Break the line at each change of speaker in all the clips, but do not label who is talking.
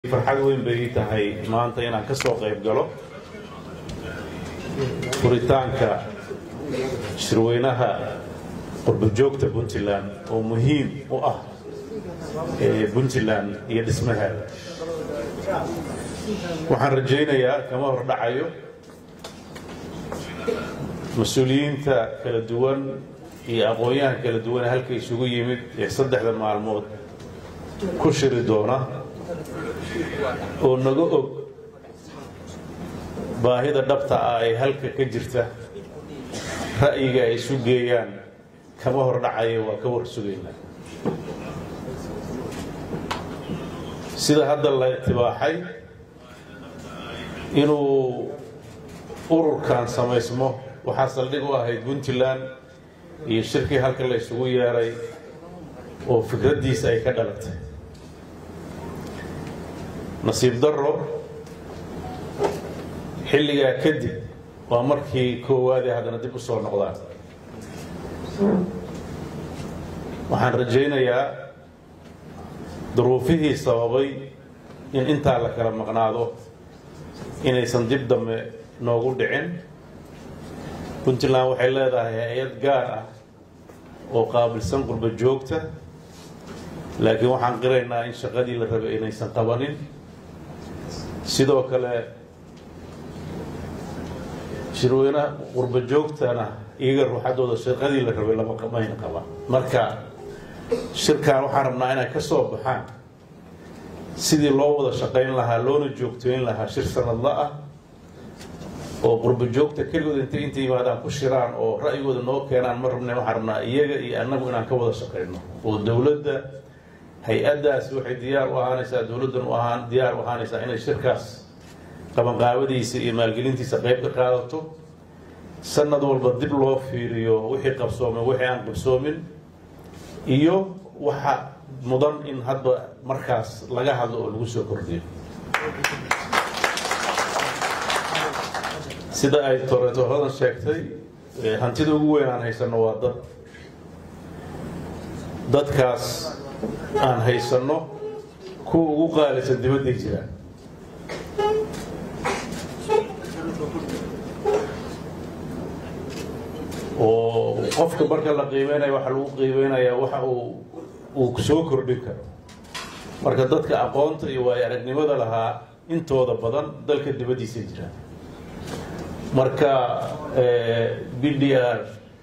farxad weyn bay ii tahay maanta inaan ka soo qayb galo furitaanka shirweynaha qurbojoogta puntland oo muhiim u ah puntland iyo dhismaheeda waxaan rajaynayaa kama hor dhacayo mas-uuliyiinta kala duwan iyo aqoon-yahan kala duwan halka isugu yimid ee saddexda maalmood ku shiri doona oo naga og baahida dhabta ah ee halka ka jirta ra'yiga ay isu geeyaan kama hor dhacaya waa ka war sugaynaa sida hadda la itibaaxay inuu ururkan samaysmo waxaa saldhig u ahayd puntland iyo shirkii halka la isugu yeeray oo fikraddiisa ay ka dhalatay nasiib darro xilligaa kadib waa markii koowaadee haddana dib u soo noqdaan waxaan rajaynayaa duruufihii sababay in intaa la kala maqnaado inaysan dib dambe noogu dhicin puntland waxay leedahay hay-ad gaar ah oo qaabilsan qurbo joogta laakiin waxaan qiraynaa in shaqadii la rabay inaysan qabanin sidoo kale shirweynaha qurbo joogtana iyaga ruuxaddooda shaqadii la rabay lama mayna qaban marka shirkan waxaan rabnaa inay ka soo baxaan sidii loo wada shaqayn lahaa loona joogtooyn lahaa shir sanadla ah oo qurbo joogta keligood intay inta yimaadaan ku shiraan oo ra'yigooda noo keenaan ma rabne waxaan rabnaa iyaga iyo annagu inaan ka wada shaqayno oo dowladda hay-addaasi waxay diyaar u ahaanaysaa dowladdan u ahaan diyaar u ahaanaysaa inay shirkaas qabanqaabadiisa iyo maalgelintiisa qayb ka qaadato sanad walba dib loo fiiriyo wixii qabsoomay wixii aan qabsoomin iyo waxa mudan in hadba markaas laga hadlo oo lagu soo kordhiyo sida ay toreetoradan sheegtay hantida ugu weyn aan haysanno waa dad dadkaas aan haysanno kuwa ugu qaalisan dibadday jiraan oo qofka marka la qiimeynaya waxaa lagu qiimeynayaa waxa uu uu soo kordhin karo marka dadka aqoonta iyo waayo aragnimada lahaa intooda badan dalka dibaddiisay jiraan marka b d r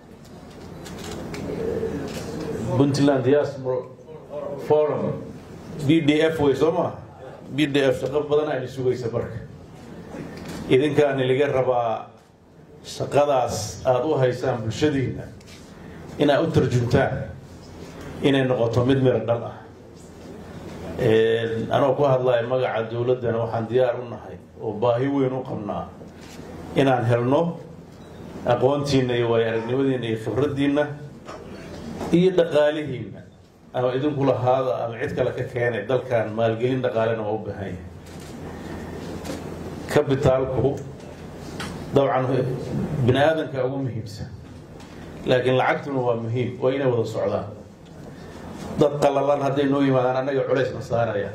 puntland diaspora forum b d f wey soo maa b d f shaqo badan ayna sugaysa marka idinkaani laga rabaa shaqadaas aada u haysaan bulshadiina inaad u tarjuntaan inay noqoto mid miro dhal ah anoo ku hadlaya magaca dowladdana waxaan diyaar u nahay oo baahi weyn u qabnaa inaan helno aqoontiinna iyo waayo aragnimadiinna iyo khibraddiinna iyo dhaqaalihiinna ama idinku lahaada ama cid kale ka keenay dalkan maalgelin dhaqaalena waa u baahan yahay kabitaalku dabcan bini aadanka ugu muhiimsan laakiin lacagtuna waa muhiim waa inay wada socdaan dad qalalan hadday noo yimaadaan annaga culaysna saaraya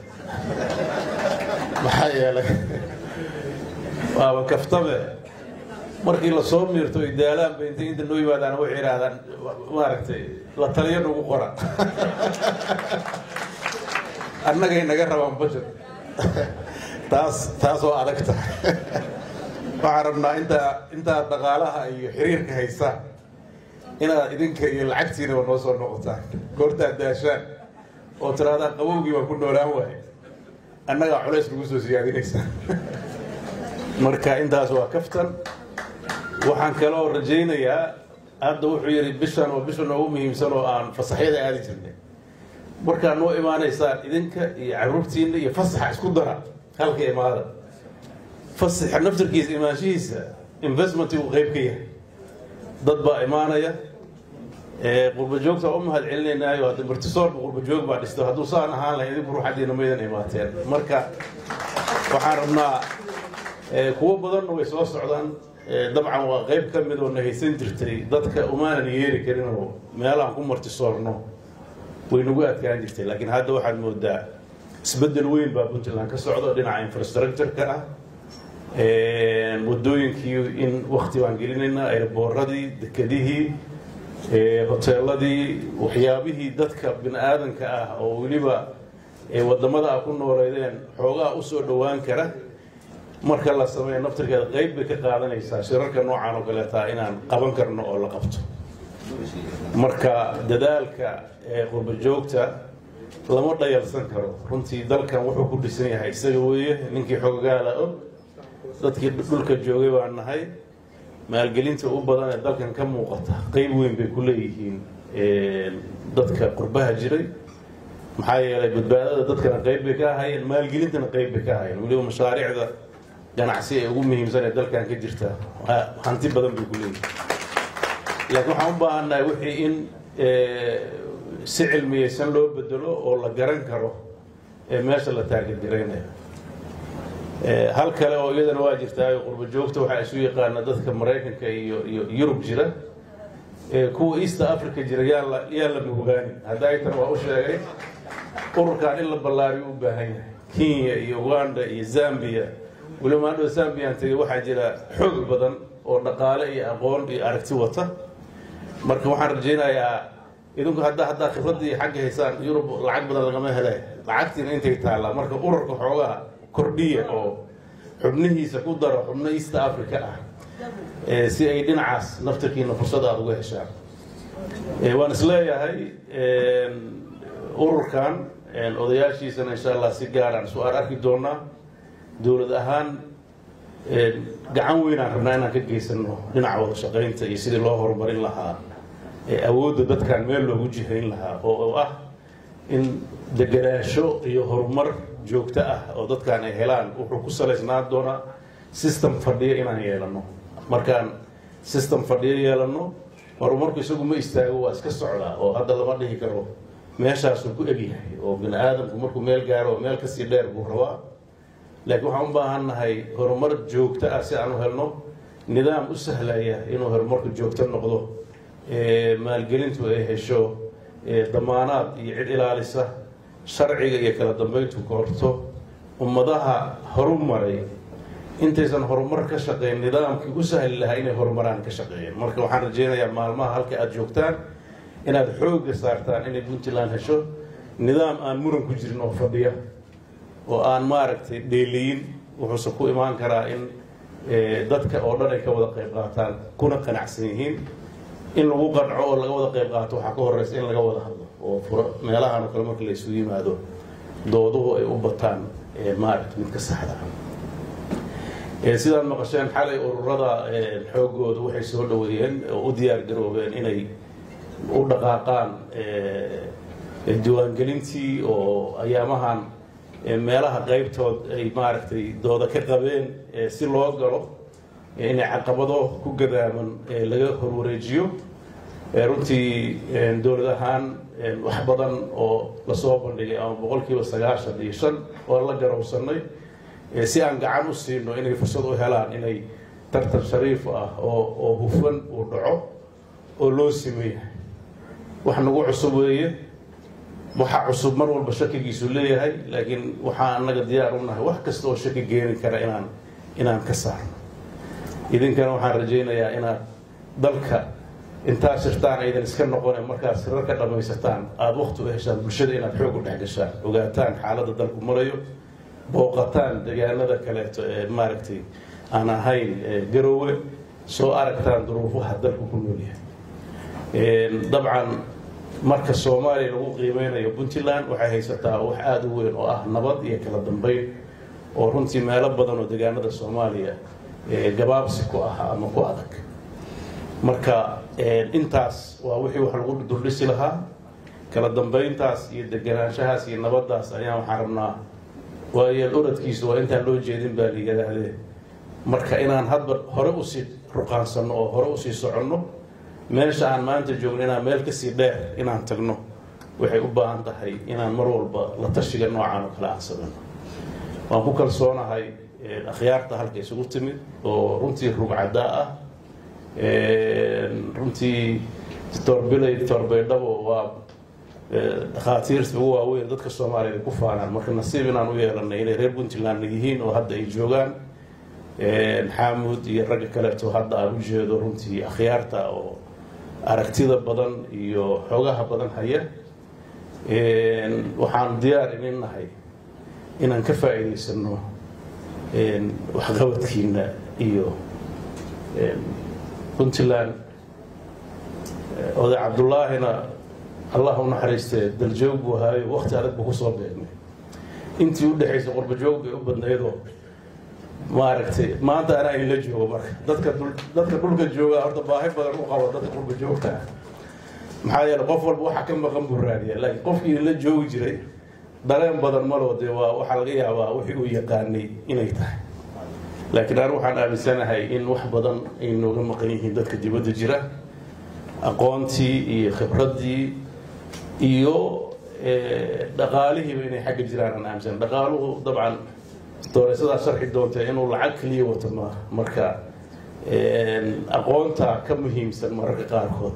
maxaa yeelay waaba kaftame markii lasoo miirto ay daalaanba intay inta noo yimaadaan waxay idhaahdaan maaragtay la taliyo nagu qora annagay naga rabaan bashar taas taas oo adag tahay waxaan rabnaa intaa intaa dhaqaalaha iyo xiriirka haysaan inaad idinka iyo lacagtiinaba noo soo noqotaan goortaad daashaan oo tiraadaan qabowgii baa ku noolaan waaye annagaa culays nagu soo siyaadinaysaa marka intaas waa kaftan waxaan kaloo rajaynayaa hadda wuxuu yidhi bishan oo bisha noogu muhiimsan oo aan fasaxyada aadi jirnay markaad noo imaanaysaan idinka iyo caruurtiinna iyo fasaxa isku dara halka imaada fasaxa naftarkiisa imaanshihiisa investment uu qayb ka yahay dad baa imaanaya qurba joogta u mahad celinaynaayo hadda martisoorba qurba joog baa dhisto hadduu saan ahaan lahay idinku ruuxaddiina maydan imaateen marka waxaan rabnaa kuwo badanna way soo socdaan dabcan waa qayb ka mid oo na haysan jirtay dadka umaanan yeeri karin oo meelahan ku martisoorno way nagu adkaan jirtay laakiin hadda waxaad moodaa isbeddel weyn baa puntland ka socdo dhinaca infrastructure-ka ah waddooyinkii in wakti baan gelinaynaa airboorradii dekedihii hoteeladii waxyaabihii dadka bini aadanka ah oo weliba waddamada a ku nooleydeen xoogaa usoo dhowaan kara marka la sameeyo naftirkeeda qayb bay ka qaadanaysaa shirarka noocan oo kaleetaa inaan qaban karno oo la qabto marka dadaalka qurba joogta lama dhayalsan karo runtii dalkan wuxuu ku dhisan yahay isaga weeye ninkii xoogaala og dadkii dhulka joogay baan nahay maalgelinta u badan ee dalkan ka muuqata qayb weyn bay ku leeyihiin dadka qurbaha jiray maxaa yeelay badbaadada dadkana qayb bay ka ahayeen maalgelintana qayb bay ka ahayeen weliba mashaariicda ganacsi ee ugu muhiimsan ee dalkan ka jirta hanti badan bay ku leeyihiin laakiin waxaan u baahannahay wixii in si cilmiyeysan loo bedelo oo la garan karo ee meesha la taageergaraynayo hal kale oo iyadana waa jirtaa qurba joogta waxaa isu yaqaana dadka maraykanka iyo iyo yurub jira kuwa east africa jira yaa la yaa la mugaani haddaytan waa u sheegay ururkan in la ballaariyo u baahan yahay kenya iyo uganda iyo zambia weliba maadhow zambiyan tegay waxaa jira xoog badan oo dhaqaale iyo aqoon iyo aragti wata marka waxaan rajaynayaa idinku hadda haddaa khibraddii xagga haysaan yurub lacag badan lagama hele lacagtiina intay taallaa marka ururka xoogaa kordhiya oo xubnihiisa ku daro xubno east africa ah si ay dhinacaas naftirkiina fursad aada uga heshaan waan isleeyahay ururkan odayaashiisana insha allah si gaaraan su aan arki doonaa dowlad ahaan gacan weynaan rabnaa inaan ka geysano dhinaca wada shaqaynta iyo sidii loo horumarin lahaa awoodda dadkan meel loogu jihayn lahaa oo ah in deganaasho iyo horumar joogto ah oo dadkan ay helaan wuxuu ku salaysnaan doonaa system fadhiyo inaan yeelano markaan system fadhiyo yeelano horumarku isagu ma istaago waa iska socdaa oo hadda lama dhihi karo meeshaasuu ku egyahay oo bini aadamku markuu meel gaaro oo meel kasii dheer buu rabaa laakiin waxaan u baahan nahay horumar joogto ah si aan u helno nidaam u sahlaya inuu horumarku joogto noqdo maalgelintu ay hesho damaanaad iyo cid ilaalisa sharciga iyo kala dambayntu koorto ummadaha horu maray intaysan horumar ka shaqeyn nidaamkii u sahli lahaa inay horumaraan ka shaqeeyeen marka waxaan rajaynayaa maalmaha halka aada joogtaan inaad xoogga saartaan inay puntland hesho nidaam aan muran ku jirin oo fadhiya oo aan maaragtay dheeliyin wuxuuse ku imaan karaa in dadka oo dhan ay ka wada qayb qaataan kuna qanacsan yihiin in lagu qanco oo laga wada qayb qaato waxaa ka horeysa in laga wada hadlo oo furo meelahan oo kale marka la isugu yimaado dooduhu ay u bataan maaragta midka saxda sidaad maqasheen xalay ururada xoogooda waxay soo dhaweeyeen oo u diyaar garoobeen inay u dhaqaaqaan diiwaangelintii oo ayaamahan meelaha qaybtood ay maaragtay dooda ka qabeen si loo galo inay caqabado ku gadaaman laga horwareejiyo runtii dowlad ahaan wax badan oo lasoo bandhigay ama boqolkiiba sagaashan iyo shan oo la garowsanay si aan gacan u siino inay fursad u helaan inay tartan shariif ah oo oo hufan uu dhaco oo loo simeeyahay wax nagu cusub weeye waxa cusub mar walba shakigiisu leeyahay laakiin waxaa annaga diyaar u nahay wax kasta oo shaki geeni kara inaan inaan ka saarno idinkana waxaan rajaynayaa inaad dalka intaad shirtaan aydan iska noqone markaad sirar ka dhammaysataan aada wakti u heshaan bulshada inaad xoog u dhex gashaan ogaataan xaaladda dalku marayo booqataan deegaanada kaleeto ee maaragtay aan ahayn garoowe soo aragtaan duruufaha dalku ku noolyahay dabcan marka soomaaliya lagu qiimeynayo puntland waxay haysataa wax aada u weyn oo ah nabad iyo kala dambeyn oo runtii meelo badan oo deegaanada soomaaliya gabaabsi ku ah ama ku adag marka intaas waa wixii wax lagu duldhisi lahaa kala dambeyntaas iyo deganaanshahaas iyo nabadaas ayaan waxaan rabnaa waayeel oradkiisu waa intaan loo jeedin baa layidhaahdee marka inaan hadba hore usii ruqaansanno oo hore usii soconno meesha aan maanta joogno inaan meel kasii dheer inaan tagno waxay u baahan tahay inaan mar walba la tashiga noocaan oo kale aan sameyno waan ku kalsoonahay akhyaarta halka isugu timid oo runtii rugcadaa ah runtii torbilay torbaydhabo waa dhakhaatiirta ugu waaweyn dadka soomaaliya ay ku faanaan marka nasiib inaan u yeelanay inay reer puntland yihiin oo hadda ay joogaan xaamud iyo ragga kaleeto hadda aan u jeedo runtii akhyaarta oo aragtida badan iyo xoogaha badan haya waxaan diyaar inin nahay inaan ka faa'iidaysano waxqabadkiina iyo puntland oday cabdullaahina allah u naxariistee daljoog buu ahaayo wakti adag buu kusoo beegnay intii u dhexaysa qurbajoog bay u badnaydoo maaragtay maanta anaa inla joogo marka dadka dadka dhulka jooga horta baahi badan u qabo dadka qurba joogta ah maxaa yeele qof walba waxaa ka maqan buu raadiya laakiin qofkii la joogi jiray dareen badan maloo dee waa waxaa laga yaabaa wixii uu yaqaanay inay tahay laakiin anigu waxaan aaminsanahay in wax badan ay nooga maqan yihiin dadka dibadda jira aqoontii iyo khibraddii iyo dhaqaalihiiba inay xagga jiraan aan aaminsan dhaqaaluhu dabcan dooreysadaas sharxi doontee inuu lacag keliya wato maaha marka aqoonta ka muhiimsan mararka qaarkood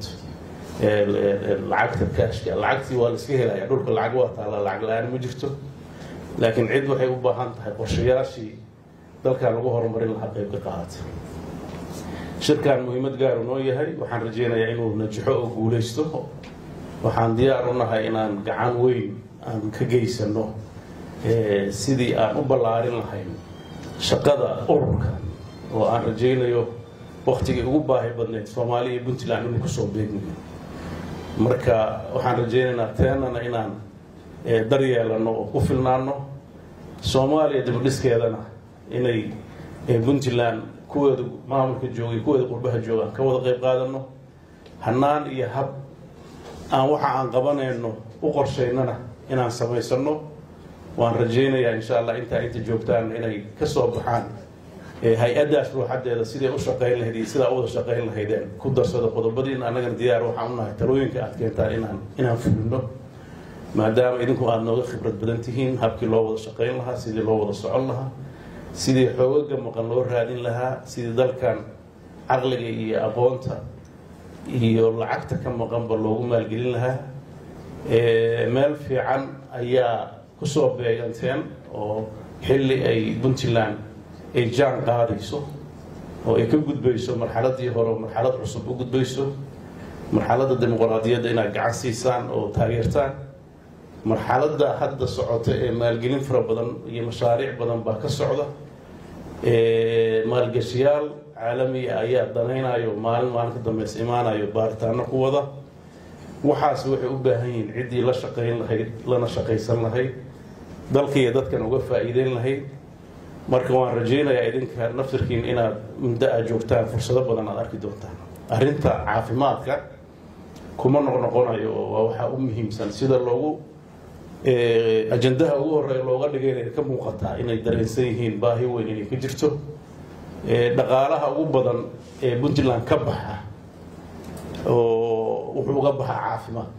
lacagta kaashka lacagtii waa la iska helaya dhulka lacag waa taala lacag la-aan ma jirto laakiin cid waxay u baahan tahay qorshayaashii dalkan lagu horumarin lahaa qayb ka qaata shirkan muhiimad gaaru noo yahay waxaan rajeynayaa inuu najaxo oo guulaysto waxaan diyaar u nahay inaan gacan weyn aan ka geysano sidii aan u ballaarin lahayn shaqada ururka oo aan rajaynayo waktigii ugu baahi badnayd soomaaliya iyo puntland inuu kusoo beegmayo marka waxaan rajaynaynaa teenana inaan daryeelano oo ku filnaano soomaaliya dibadhiskeedana inay puntland kuweeda maamulka joogay kuweeda qurbaha joogaan ka wada qayb qaadano hanaan iyo hab aan waxa aan qabanayno u qorshaynana inaan samaysano waan rajaynayaa insha allah intaa inta joogtaan inay ka soo baxaan hay-addaas ruuxadeeda siday u shaqayn lahayd iyo sidaa u wada shaqayn lahaydeen ku darsado qodobadiina annagana diyaar waxaan u nahay talooyinka aad keentaan inaan inaan fulino maadaama idinku aada nooga khibrad badan tihiin habkii loo wada shaqayn lahaa sidii loo wada socon lahaa sidii xoogaga maqan loo raadin lahaa sidii dalkan caqliga iyo aqoonta iyo lacagta ka maqanba loogu maalgelin lahaa meel fiican ayaa kusoo beeganteen oo xilli ay puntland ay jaan qaadayso oo ay ka gudbayso marxaladii hore oo marxalad cusub u gudbayso marxaladda dimuqraadiyadda inaad gacan siisaan oo taageertaan marxaladda hadda socota ee maalgelin fara badan iyo mashaariic badan baa ka socda maalgashiyaal caalamiya ayaa danaynayo maalin maalin ka dambeysa imaanayo baaritaano ku wada waxaas waxay u baahan yihiin ciddii la shaqayn lahayd lana shaqaysan lahayd dalka iyo dadkan uga faa'iideyn lahayd marka waan rajaynayaa idinka naftirkiin inaad muddo aad joogtaan fursado badan aad arki doontaan arrinta caafimaadka kuma noqnoqonayo oo waa waxaa u muhiimsan sida loogu ajandaha ugu horeeya looga dhigay inay ka muuqataa inay dareensan yihiin baahi weyn inay ka jirto dhaqaalaha ugu badan ee puntland ka baxa oo wuxuu uga baxaa caafimaad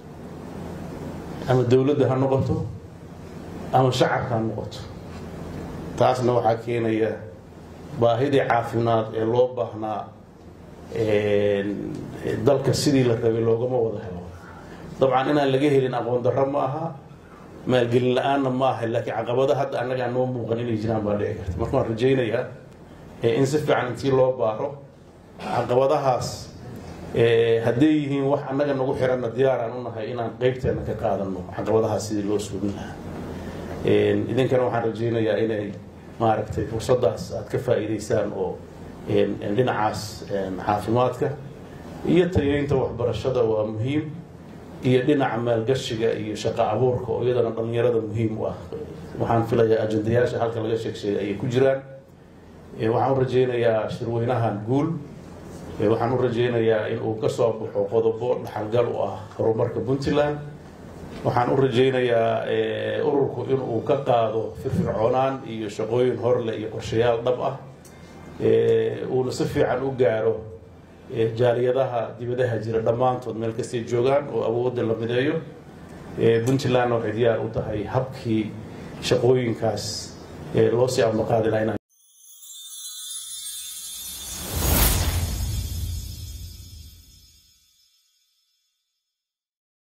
ama dowladda ha noqoto ama shacabka ha noqoto taasna waxaa keenaya baahidii caafimaad ee loo baahnaa dalka sidii la rabay loogama wada helo dabcan inaan laga helin aqoon darro ma aha maalgelin la-aanna ma aha laakiin caqabada hadda annagaa noo muuqan inay jiraan baa dhici karta marka waan rajaynayaa in si fiican intii loo baaro caqabadahaas hadday yihiin wax annaga nagu xiranna diyaaraan u nahay inaan qeybteena ka qaadano caqabadahaas sidii loo suugin lahaa idinkana waxaan rajaynayaa inay maaragtay fursaddaas aad ka faa'iidaysaan oo dhinacaas caafimaadka iyo tayeynta waxbarashada waa muhiim iyo dhinaca maalgashiga iyo shaqo abuurka oo iyadana dhallinyarada muhiim u ah waxaan filayaa ajandayaasha halka laga sheeg sheegay ayay ku jiraan waxaan u rajaynayaa shirweynahan guul waxaan u rajaynayaa in uu ka soo baxo qodobo dhaxalgal u ah horumarka puntland waxaan u rajaynayaa ururku inuu ka qaado firfircoonaan iyo shaqooyin horleh iyo qorshayaal dhab ah uuna si fiican u gaaro jaaliyadaha dibadaha jira dhammaantood meel kastay joogaan oo awoodda la mideeyo puntlandna waxay diyaar u tahay habkii shaqooyinkaas loo sii amaqaadi lahaa